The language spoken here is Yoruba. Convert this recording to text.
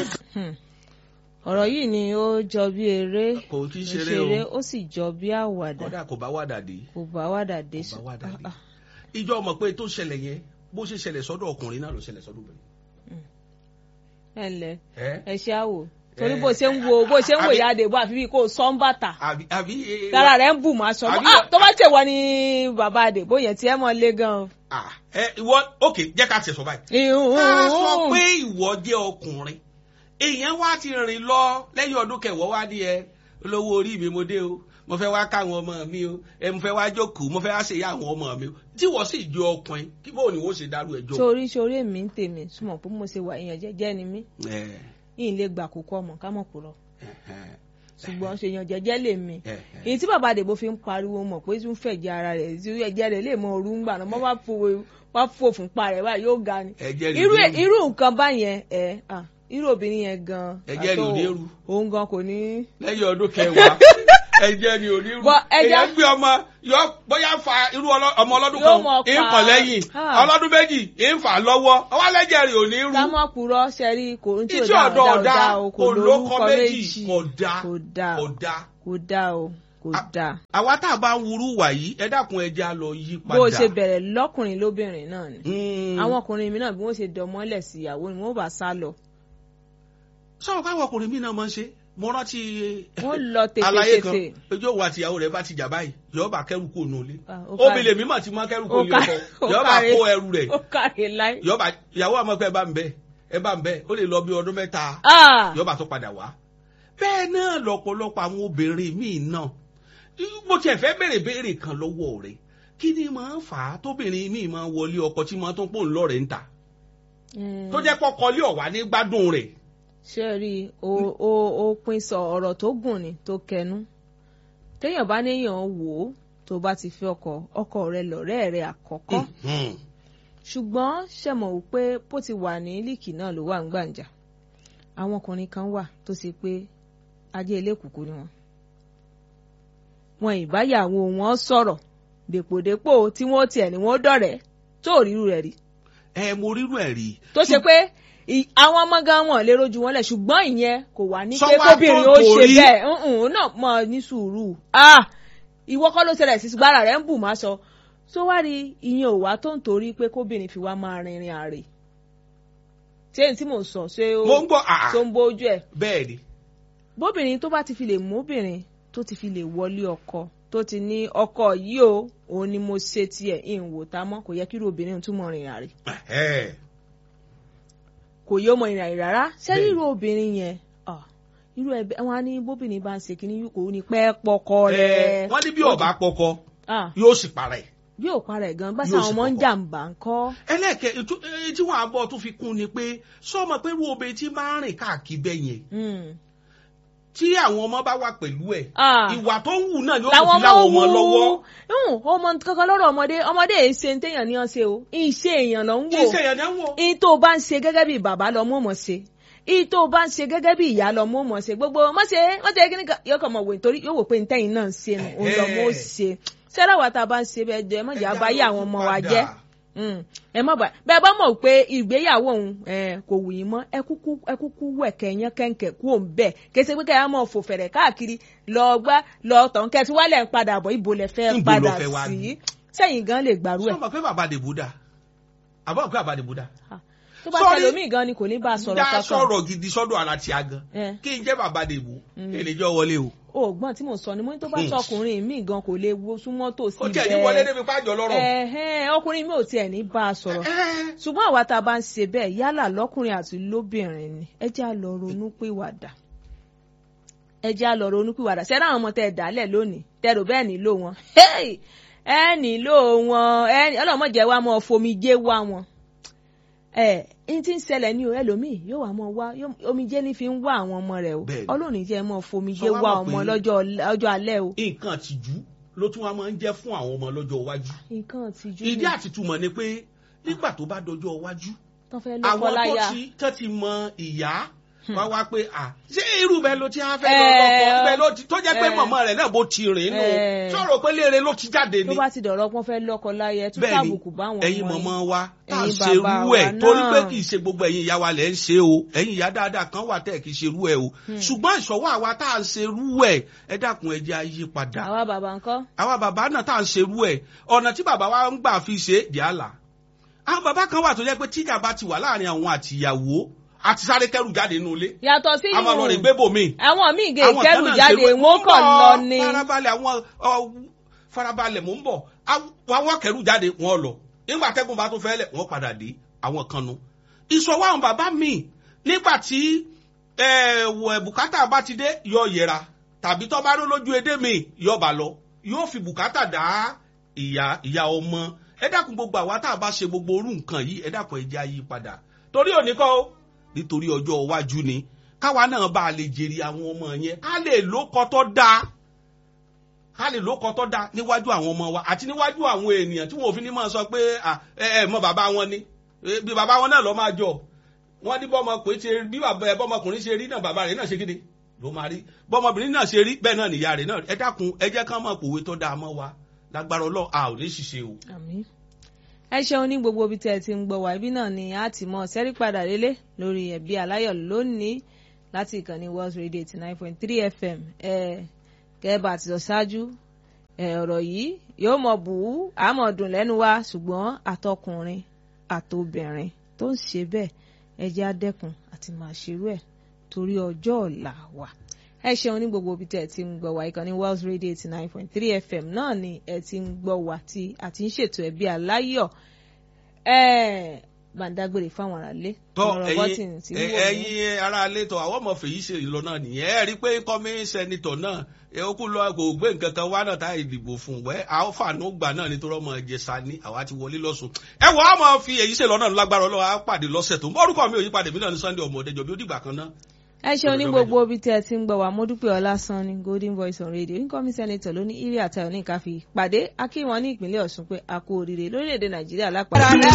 ọ̀rọ̀ yìí ni ó jọ bí eré kò kí kò ṣeré o ṣeré ó sì jọ bí àwàdà kódà kò bá wàdà dé kò bá wàdà dé kò bá wàdà dé Ah, ah. ìjọ mọ̀ pé tó ṣẹlẹ̀ yẹn bó ṣe ṣẹlẹ̀ sọ́dọ̀ ọkùnrin náà ló ṣẹlẹ̀ sọ́dọ̀ obìnrin. ẹ ǹlẹ́ ẹ ẹ ṣe àwò torí Eh, bó ṣe ń wo bó ṣe ń wo àbí- ìyá àdèbò àfi bí kò sọ ń bàtà àbí àbí eh, tára rẹ̀ ń bù máa sọ àbí- ah tó bá ṣèwọ ni bàbá àdèbò yẹn tí ẹ mọ lé gan. ah, ẹ ìwọ ok jẹ́ ká tiẹ̀ sọ báyìí. ká sọ pé ìwọ jẹ́ ọkùnrin èèyàn wá ti rìn lọ lẹ́yìn ọdún kẹwàá wá ní ẹ olówó orí mi mo dé o mo fẹ́ wá káwọn ọmọ mi o ẹ mo fẹ́ wá jókòó mo fẹ́ wá ṣèyá àwọn ọmọ mi o tí wọ́n sì jẹ́ ọkùnrin kí bóun ni wọ́n ṣe dárú ẹjọ́. sórí sórí èmi ń tèmi súnmọ́ pé mo ṣe wà èèyàn jẹ́jẹ́ ni mí ẹ yìí lè gbà kókó ọmọ ká mọ̀ kúrọ̀ ẹ ṣùgbọ́n ṣèyàn jẹ́jẹ́ lè mi ẹ èyí tí bàbá àdèbò fi ń pariwo mọ̀ pé tún fẹ̀jẹ̀ ara rẹ̀ tí ẹ̀jẹ̀ rẹ̀ lè mọ òru ń gbà náà wọ́n bá fò wá fò fún pa rẹ̀ báyìí yóò ga ni ẹ̀jẹ̀ rẹ̀ irú ló ń- irú nǹkan báyẹn ẹ à irú obìnrin yẹn gan Ẹ̀jẹ̀ rẹ̀ ò ní rú. òun gan kò ní. lẹ́yìn ọdún kẹwàá ẹ̀jẹ̀ ni ò ní rú Bọ́ ẹja- èèyàn gbé ọmọ yọ bóyá fa irú ọlọ- ọmọ ọlọ́dún Yóò kan mọ̀ pa. ìfọ̀ lẹ́yìn Ah. ọlọ́dún méjì ìfà lọ́wọ́ ọwọ́ lẹ́jẹ̀ rẹ̀ ò ní rú. sámọ́ purọ́ ṣẹ́rí kò ń tí ò Ìtí dá ọ̀dọ̀ ọ̀dá ọ̀dá ọ̀dá o kò kò lóko lórúkọ méjì méjì kò dá kò dá kò dá. kò dá o kò A- dá. àwa tá a bá ń wúrú wà yìí ẹ dákun ẹ jẹ́ á lọ yí padà. bó o ṣe bẹ̀rẹ̀ lọ́kùnrin lóbìnrin náà ni Mm. àwọn ọkùnrin mi náà bí wọ́n ṣe dọmọ́lẹ̀ sí ìyàwó ni wọ́n bá sá lọ sọ̀rọ̀ káwọn ọkùnrin mi náà máa ń ṣe mo rántí wọ́n lọ àlàyé kan tètè ojú òun àti ìyàwó rẹ̀ bá ti jà báyìí yọ̀ọ́ bá kẹ́rù kó nù ilé Ah, ó kárí. obìnrin mi mà ti máa kẹ́rù kó Ó ilé kárí. ọkọ Ó yọ̀ọ́ bá kárí. kó ẹrù rẹ̀ ó kàrí láì. yọ̀ọ́ bá ìyàwó àmọ́ pé ẹ bá ń bẹ ẹ bá ń bẹ ó lè lọ bí ọdún mẹ́ta Ah! yọba tó padà wá. bẹ́ẹ̀ náà lọ́pọ̀lọpọ̀ àwọn obìnrin míì náà mo tiẹ̀ fẹ́ béèrè béèrè kan lọ́wọ́ rẹ̀ kí ni máa ń fà á tóbìnrin míì máa ń wọlé ọkọ tí máa tó ń pò ń lọ́rẹ̀ ń ta Mm. tó jẹ́ pọ́kọlé ọ̀wá ní gbádùn rẹ̀. ṣé ẹ rí i ó ó ó pín sọ ọ̀rọ̀ tó gùn ni tó kẹnu téèyàn bá níyàn wò ó tó bá ti fi ọkọ ọkọ rẹ lọ̀rẹ́ rẹ àkọ́kọ́ Mhm. ṣùgbọ́n ṣe mọ̀ wípé bó ti wà ní líìkì náà ló wà ń gbàǹjà àwọn ọkùnrin kan wà tó ṣe pé ajé elékùkù ni wọn wọn ìbáyàwó wọn sọ̀rọ̀ dèpòdépò tí wọ́n tiẹ̀ ní wọ́n dọ̀rẹ́ tó rírú rẹ̀ rí ẹ mo rírú ẹ̀ rí. tó ṣe pé ì- àwọn ọmọ gan wọn lè rojú wọn lẹ ṣùgbọ́n ìyẹn kò wá ní pé Sọ wá kóbìnrin tó ó ṣe torí. bẹ́ẹ̀ ǹǹ náà mọ ní sùúrù ah ìwọ kọ́ ló ṣẹlẹ̀ sí gbára rẹ̀ ń bù má sọ tó wá rí ìyẹn ò wá tó ń torí pé kóbìnrin fi wá máa rìnrìn àrè ṣé èyí tí mò ń sọ ṣé ó mo ń gbọ́ àá tó ń bójú ẹ̀ bẹ́ẹ̀ ni bóbìnrin tó bá ti fi lè móbìnrin tó ti fi lè wọlé ọkọ tó ti ní ọkọ yìí o òun ni mo ṣe tiẹ̀ ìwò tá mọ́ kò yẹ kí irú obìnrin tún mọ rìnrìn àrè Ẹ̀hẹ́. kò yóò mọ ìrìn àrè rárá ṣé Bẹ́ẹ̀ni. irú obìnrin yẹn ah, irú ẹbẹ wọn á ní bóbìnrin bá ń ṣe kínní kò ní pẹ́ pọkọ Ẹ, rẹ̀ wọ́n ní bí ọba pọkọ Ah, yóò sì parẹ́. bí ò parẹ́ gan bá Yóò sáwọn sì ọmọ ń kọ́kọ́. jàǹbá ń kọ́ ẹlẹ́ẹ̀kẹ́ ètò- èyí tí wọ́n á bọ̀ tún fi kún ni pé sọ́mọ pé irú obìnrin tí máa ń rìn káàkiri bẹ́ẹ̀ yẹn Mm. tí àwọn ọmọ bá wà pẹ̀lú ẹ̀ Ah. ìwà tó ń wù náà yóò làwọn tún fi láwọn ọmọ wú lọ́wọ́. Mm, ọmọ kankan lọ́rọ̀ ọmọdé ọmọdé èyí ṣe ń téèyàn ní ọ́n ṣe o ìṣe èèyàn lọ ń wò iṣẹ́ yẹn náà wò. ìyí tó o bá ń ṣe gẹ́gẹ́ bí bàbá lọ mú mọ̀ ṣe ìyí tó o bá ń ṣe gẹ́gẹ́ bí ìyá lọ mú mọ̀ ṣe gbogbo mọ̀ ṣe mọ̀ ṣe kí ni kan yóò kàn mọ̀ wò nítorí yóò wò pé ntẹ́yìn náà ń ṣe nù òun lọ mọ̀ ó ṣe ṣẹ́rẹ́ wa tá a bá ń ṣe bẹ́ẹ̀ jẹ́ mọ̀jà bá yé àwọn ọmọ wa jẹ́ Mm. ẹ má bàa bẹ́ẹ̀ bá mọ̀ pé ìgbéyàwó òun eh, kò wù yín mọ́ ẹ kúkú ẹ kúkú wẹ̀kẹ́ yẹn kẹ́ńkẹ́ kú òun bẹ́ẹ̀ kése pé kẹ́yà mọ̀ fò fẹ̀rẹ̀ káàkiri lọ gbá lọ tàn kẹ́tí wálẹ̀ ń padà bọ̀ ibo lẹ fẹ́ Níbo padà lọ fẹ́ wá sí ní? sẹ́yìn gan lè gbàrú ẹ̀ sọ́mọ pé bàbá dèbò dà àbọ̀ pé bàbá dèbò dà. tó bá Sorry. tẹlómi gan ni kò ní bá a sọ̀rọ̀ dá kankan sọ̀rọ̀ gidi sọ́dọ̀ ara ti a gan. Eh. kí n jẹ́ bàbá dèbò kí n lè jọ wọlé o. ògbọ́n tí mo sọ ni mo ní tó bá sọkùnrin mi gan kò lè wo súnmọ́ tòsí ó tiẹ̀ ní wọlé débi pàjọ lọ́rọ̀. ẹ̀hẹ́n ọkùnrin mi ò tiẹ̀ ní bá a sọ̀rọ̀ Eh. ṣùgbọ́n àwa tá a bá ń ṣe bẹ́ẹ̀ yálà lọ́kùnrin àti lóbìnrin ni ẹ jẹ́ à lọ ronú pìwàdà ẹ jẹ́ à lọ ronú pìwàdà ṣẹ́ni àwọn ọmọ tẹ́ ẹ dálẹ̀ lónìí tẹ́ rò bẹ́ẹ̀ nílò wọn Hey! ẹ nílò wọn ẹ ọlọ́mọdé wa mọ́ fomijé wá wọn ẹ n ti ń ṣẹlẹ̀ ní o ẹlòmíì yóò wá mọ́ wá yóò- omijé ní fi ń wá àwọn ọmọ rẹ̀ o Bẹ́ẹ̀ni. ọlọ́run jẹ́ mọ́ fomijé Sọ wá wá mọ̀ ọmọ pé- lọ́jọ́ ọjọ́ alẹ́ o nǹkan àtijú ló tún wá máa ń jẹ́ fún àwọn ọmọ lọ́jọ́ iwájú. nǹkan àtijú ìdí ni àtìtúmọ̀ ni pé nígbà tó bá dọjọ́ iwájú tán fẹ́ lọ́kọ́ àwọn tó láyà ti tó ti mọ ìyá wá wá pé à ṣé irú bẹ́ẹ̀ ló ti á fẹ́ lọ́kọ̀ bẹ́ẹ̀ ló ti tó jẹ́ pé mọ̀mọ́ rẹ̀ náà bó ti rìn nù sọ̀rọ̀ pé léèrè ló ti jáde tó ni. bá ti dọ̀rọ̀ pọ́n fẹ́ lọ́kọ láyé ẹ tún bẹ́ẹ̀ ni káàbùkù báwọn ẹ̀yin ọmọ mọ̀mọ́ yín. wa tá à ń Ẹ̀yin ṣe irú bàbá ẹ̀ wa torí pé náà. kì í ṣe gbogbo ẹ̀yin ìyá wa lẹ̀ ń ṣe o ẹ̀yin ìyá dáadáa kan wà tẹ̀ kì í ṣe irú ẹ̀ o ṣùgbọ́n ìṣọwọ́ àwa tá à ń ṣe irú ẹ̀ ẹ dákun ẹ jẹ́ á yí padà àwa bàbá ńkọ́ àwa bàbá náà tá à ń ṣe irú ẹ̀ ọ̀nà tí bàbá wa ń gbà fi ṣe jàlá àwọn bàbá kan wà tó jẹ́ pé tíjà bá ti wà láàrin àwọn àtìyàwó àti sáré kẹrù jáde nínú ilé yàtọ̀ sí a máa lọ rè gbébò míì àwọn míì gé àwọn kan ìkẹrù náà jáde ṣe wé- wọn kàn ń bọ̀, lọ ni farabalẹ̀ àwọn ọ, farabalẹ̀ mò ń bọ̀ Aw- àwọn kẹrù jáde wọn lọ nígbà tẹ́gùn bá tún fẹ́ lẹ̀ wọ́n padà dé àwọn kan nu. ìṣọwọ́ àwọn bàbá mi nígbà tí ẹ, wọ- bùkátà bá ti dé yọ yẹra tàbí tó bá ró lójú edé mi yọ bà lọ yóò fi bùkátà dá ìyá ìyá ọmọ ẹ dákun gbogbo àwa tá a bá ṣe gbogbo orú nǹkan yìí ẹ dákun ẹ jẹ́ á yí padà torí òní kọ́ ó nítorí ọjọ́ iwájú ni káwa náà bá a lè jèrè àwọn ọmọ yẹn ká lè lókọ tó dáa ká lè lókọ tó dáa níwájú àwọn ọmọ wa àti níwájú àwọn ènìyàn tí wọn ò fi ní máa sọ pé à, ẹ ẹ mọ bàbá wọn ni Eh, bí bàbá wọn náà lọ máa jọ wọn ní bọ́mọkùnrin ṣe bí bàbá ẹ bọ́mọkùnrin ṣe rí náà bàbá rẹ̀ náà ṣe kéde ló máa rí bọ́mọbìnrin náà ṣe rí bẹ́ẹ̀ náà nìyá rẹ̀ náà ẹ dákun ẹ jẹ́ ká mọ̀ pòwe tó dáa mọ́ wa lágbára Ọlọ́run a ò ní ṣiṣẹ́ o. Àmín. ẹ ṣeun ní gbogbo ibi tẹ́ ẹ ti ń gbọ́ wá ibi náà ni a ti mọ sẹ́rí padà délé lórí ẹ̀bí aláyọ̀ lónìí láti ìkànnì World Radio eighty nine point three FM ẹ kẹ́ẹ̀bà àti sọ ṣáájú ẹ ọ̀rọ̀ yìí yóò mọ̀ bù ú àmọ̀ dùn lẹ́nu wa ṣùgbọ́n àtọkùnrin àtobìnrin tó ń ṣe bẹ́ẹ̀ ẹ jẹ́ á dẹ́kun àti máa ṣerú ẹ̀ torí ọjọ́ ọ̀la wa ẹ ṣeun ní gbogbo ibi tẹ́ ẹ ti ń gbọ́ wá ìkànnì World Radio eighty nine point three FM náà ni ẹ ti ń gbọ́ wá tí a ti ń ṣètò ẹbí aláyọ̀ ẹ gbàǹdágbèrè fáwọn aráalé tọ ọ̀rọ̀ bọ́tìn tí ń ẹ̀yin wò ó. ẹ̀yin ará ilé tọ àwọn ọmọ fèyí ṣe ìlọ náà nìyẹn ẹ rí i pé kọmí sẹnitọ náà ẹ ó kú lọ kò gbé nǹkan kan wá náà tá ìdìbò fún wẹ àwọn fàánù gbà náà nítorí ọmọ ìjẹsà ní àwa ti wọlé lọsùn ẹ wọ àmọ fi èyí ṣe lọ náà lágbára Ọlọ́run á pàdé lọ́sẹ̀ tó ń bọ orúkọ mi ò yí padà mí náà ní Sunday ọmọ ọdẹjọ bí ó dìgbà kan náà. ẹ ṣeun ní Ọjọ́ gbogbo ibi tí ẹ ti ń gbọ́ wá Mọ́dúpẹ́ Ọlásán ní Golden Voice on Radio incoming senator ló ní ire àtayọ̀ ní ìkáfí pàdé akínwọn ní ìpínlẹ̀ Ọ̀ṣun pé a kú oríire lórílẹ̀‐èdè Nàìjíríà lápapọ̀.